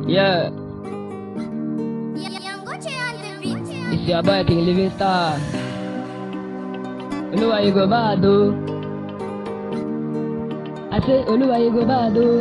Yeah, Yangoche on the beat. it's your boy King Living Star. Oluwa you go bad o. I say Oluwa you go bad o.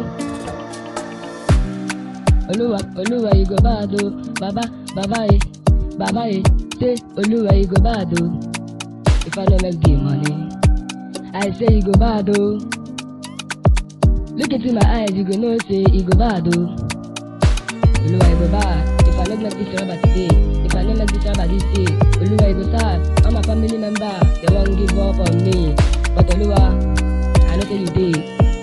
Oluwa Oluwa you go bad o. Baba Baba eh Baba eh say Oluwa you go bad o. If I no make the money, I say you go bad o. Look into my eyes, you go know say you go bad o. Oluwa you go bad. If I no make this rubber today, if I no make this rubber this day, Oluwa you go sad. All my family member, they won't give up on me. But Oluwa, I know say you dey.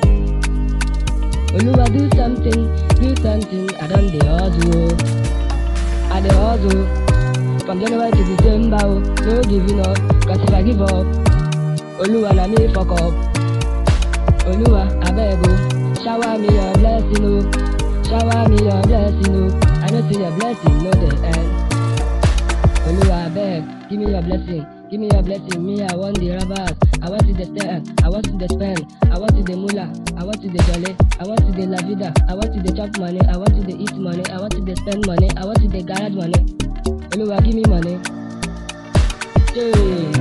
Oluwa do something, do something, I done the hustle. oh. I the hustle. From January to December, oh, no giving up. Cause if I give up, Oluwa na me fuck up. Oluwa, I beg oh, shower me your blessing oh, shower me your blessing oh. I know say your blessing no dey end. Oluwa, I beg, give me your blessing, give me your blessing. Me, I want the robbers, I want to the stand, I want to the spend, I want to the moolah, I want to the jolly, I want to the la vida, I want to the chop money, I want to the eat money, I want to the spend money, I want to the garage money. Oluwa, give me money. Hey.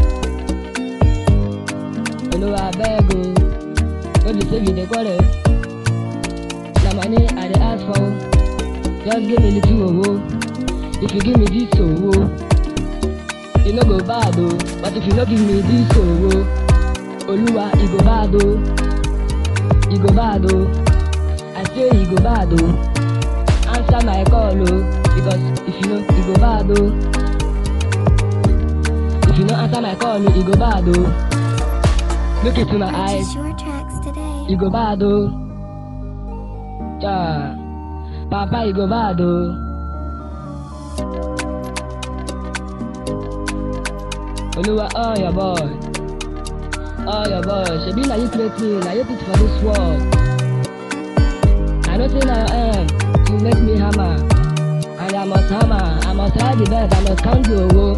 Oluwa, I beg oh. no be say we dey quarrel na money i dey ask for o just give me little owo if you give me this owo e no go bad o but if you no give me this owo oluwa e go bad o e go bad o i say e go bad o answer my call o because if you no e go bad o if you no answer my call o e go bad o look into my eyes. Purchase your tracks today. You go bad oh. Yeah. Papa, you go bad oh. Oluwa, oh your boy. Oh your boy. Shebi na you create me, na you put for this world. I know say na your end to make me hammer. And I must hammer, I must ride the bed, I must count the owo.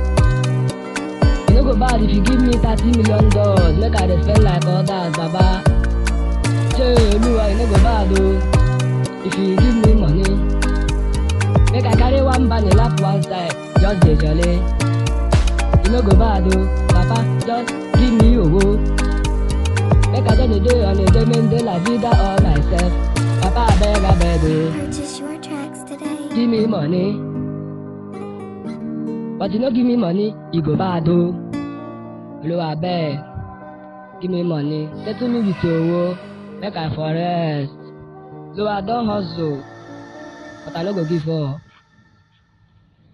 E no go bad if you give me thirty million dollars, make I dey spend like others, baba. Say Oluwa, e no go bad o. If you give me money, make I carry one bag lap one side, just dey jolly. E no go bad o, papa, just give me owo. Make I just dey dey on a day, make dey la vida all myself. Papa, abeg, abeg o. Purchase your tracks today. give me money. But you no give me money, you go bad o. Oluwa abeg, give me money. Settle me with owo, make I for rest. So I don hustle, but I no go give up.